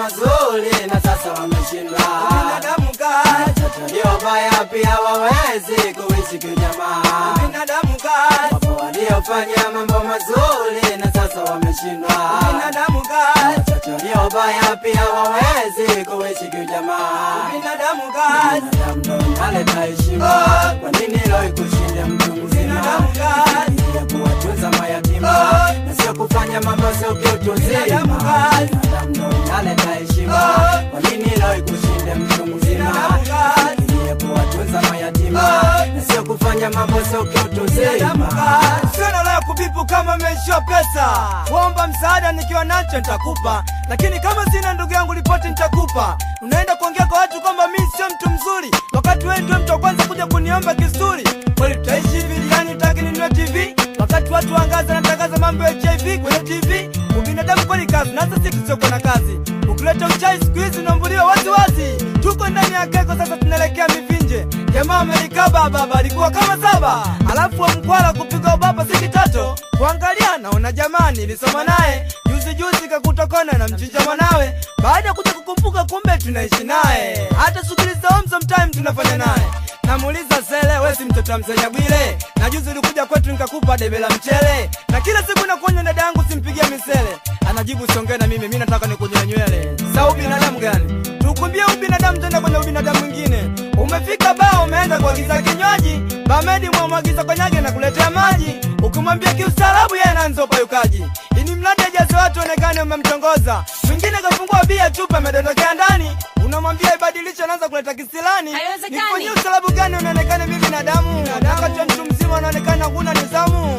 mazuri na sasa wameshindwa. Binadamu kazi, Watoto waliobaya pia wawezi kuishi kijamaa. binadamu kazi, Wapo waliofanya mambo mazuri na sasa wameshindwa. binadamu kazi, Watoto waliobaya pia wawezi kuishi kijamaa. binadamu kazi, Binadamu ndo unaleta heshima. Kwa nini leo ikushinde mtu mzima? Binadamu kazi. ya kuwatunza mayatima na sio kufanya mambo sio kiutu uzima. Binadamu kazi. Binadamu ndo unaleta heshima. Kwa nini leo ikushinde mtu mzima? Binadamu kazi. ya kuwatunza mayatima na sio kufanya mambo sio kiutu binadamu uzima. kazi. Sina la kubipu kama meishiwa pesa, kuomba msaada nikiwa nacho nitakupa, lakini kama sina ndugu yangu ripoti nitakupa. Unaenda kuongea kwa watu kwamba mi sio mtu mzuri, wakati wewe ndio mtu wa kwanza kuja kuniomba kisuri. Kweli tutaishi hivi yani utaki ninunue TV wakati watu wangaza natangaza mambo ya HIV kwenye TV. Ubinadamu kweli kazi, na hasa sisi tusiokuwa na kazi. Ukileta uchai siku hizi unaambuliwa wazi wazi. Tuko ndani ya keko sasa, tunaelekea mivinje. Jamaa amelikaba baba alikuwa kama saba, alafu wa mkwala kupiga ubaba si kitatu. Kuangalia naona jamaa nilisoma naye juzi juzi, kakutokona na mchinja mwanawe. Baada ya kuja kukumbuka, kumbe tunaishi naye, hata shughuli za home sometime tunafanya naye. Namuuliza sele, we si mtoto wa msenya Bwile? Na juzi ulikuja kwetu nikakupa debe la mchele, na kila siku nakuonya dada yangu simpigie misele. Anajibu siongee na mimi, mi nataka nikunyoe nywele. Sa ubinadamu gani? Tukumbie ubinadamu tena kwenye ubinadamu mwingine. Umefika baa umeenda kuagiza kinywaji, bamedi mwamwagiza konyage na kuletea maji, ukimwambia kiustaarabu yeye anaanza upayukaji. Ini mradi ajaze watu onekane umemtongoza, mwingine kafungua bia chupa amedondokea ndani, unamwambia ibadilishe, anaanza kuleta kisilani. Haiwezekani. Nifanyie ustaarabu gani unaonekana mimi binadamu, wakati wa mtu mzima unaonekana huna nidhamu.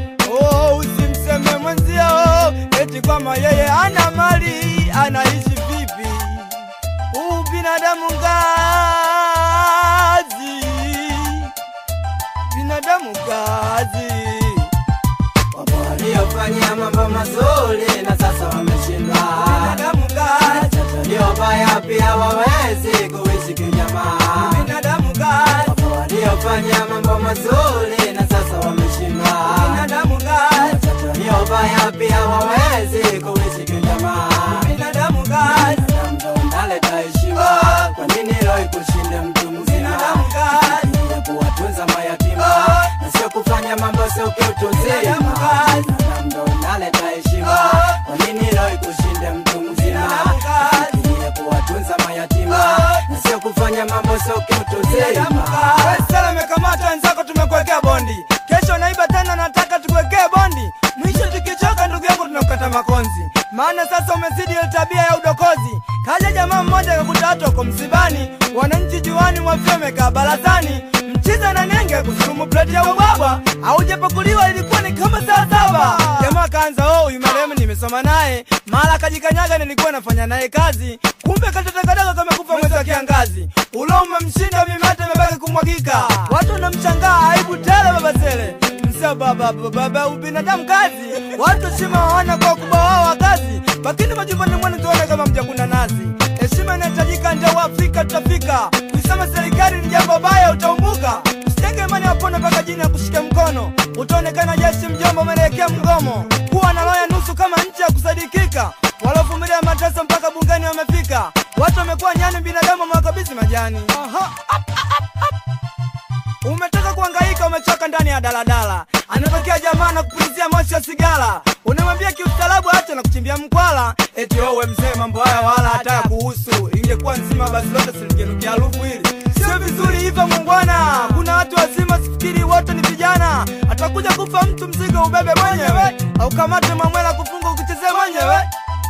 Oh, usimseme mwenzio eti kwamba yeye ana mali, anaishi vipi? Ubinadamu ngazi, binadamu ngazi. Wapo waliofanya mambo mazuri na sasa wameshindwa. Binadamu ngazi, Watoto waliobaya pia wawezi kuishi kijamaa. binadamu ngazi, Wapo waliofanya mambo mazuri na sasa wameshindwa. binadamu ngazi, Watoto waliobaya pia wawezi kuishi kijamaa. binadamu ngazi, Binadamu ndo unaleta heshima. Kwa nini leo ikushinde mtu mzima? binadamu ngazi, ya kuwatunza mayatima na sio kufanya mambo sio kiutu Binadamu uzima. kazi. Binadamu ndo unaleta heshima. Kwa nini leo ikushinde mtu mzima? Binadamu kazi. ya kuwatunza mayatima na sio kufanya mambo sio kiutu binadamu uzima. ngazi. Sala umekamata wenzako, tumekuwekea bondi, kesho naiba tena, nataka tukuwekee bondi, mwisho tukichoka, ndugu yangu, tunakukata makonzi, maana sasa umezidi ile tabia ya udokozi. Kaja jamaa mmoja akakuta watu wako msibani, wananchi juani mwafia wamekaa barazani, mchiza na nenge kusurumu pleti ya ubwabwa, haujapakuliwa ilikuwa ni kama saa saba. Jamaa kaanza oh, huyu marehemu nimesoma naye, mara kajikanyaga, nilikuwa nafanya naye kazi, kumbe katotakadaga kamekufa mwezi wa kiangazi, ulo umemshinda mimate imebaki kumwagika, watu wanamshangaa, aibu tele baba Sele msio baba baba baba, ubinadamu kazi, watu heshima waona kwa ukubwa wao wa kazi, lakini majumbani mwenu tuone kama mjakuna nazi. Heshima inahitajika, ndio Waafrika tutafika. Kuisema serikali ni jambo baya, utaumbuka. Usitenge imani wapone mpaka jini ya kushika mkono, utaonekana jeshi mjomba, umeelekea mgomo. Kuwa na roho ya nusu kama nchi ya kusadikika, walovumilia mateso mpaka bungeni wamefika. Watu wamekuwa nyani, binadamu wamewakabidhi majani. Aha. Umetoka kuhangaika, umechoka ndani ya daladala, anatokea jamaa na kupulizia moshi wa sigara, unamwambia kiustaarabu acha na kuchimbia mkwala, eti wewe mzee, mambo haya wala hata ya kuhusu. Ingekuwa nzima basi lote silingenukia harufu hili. Sio vizuri hivyo mungwana, kuna watu wazima, sifikiri wote ni vijana. Atakuja kufa mtu, mzigo ubebe mwenyewe, au kamate mamwela kufunga ukichezea mwenyewe.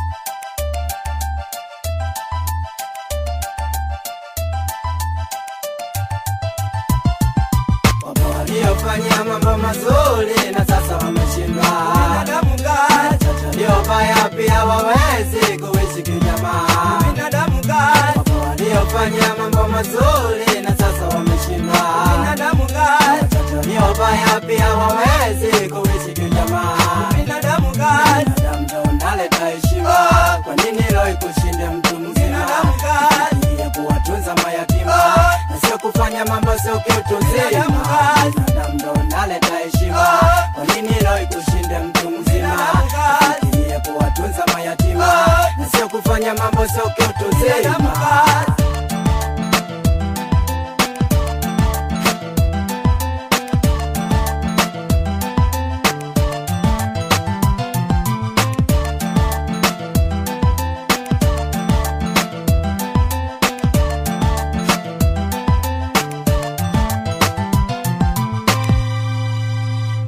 Wapo waliofanya mambo mazuri na sasa wameshindwa. Binadamu ngazi, Watoto waliobaya pia wawezi kuishi kijamaa. binadamu ngazi, Wapo waliofanya mambo mazuri na sasa wameshindwa. binadamu ngazi, Watoto waliobaya pia wawezi kuishi kijamaa. binadamu ngazi. Binadamu ndo unaleta heshima. Kwa nini leo ikushinde mtu mzima? Binadamu kazi. ya kuwatunza mayatima na sio kufanya mambo sio kiutu Binadamu uzima. kazi. Binadamu ndo unaleta heshima. Kwa nini leo ikushinde mtu mzima? Binadamu kazi. ya kuwatunza mayatima na sio kufanya fanya mambo sio binadamu kiutuzima kazi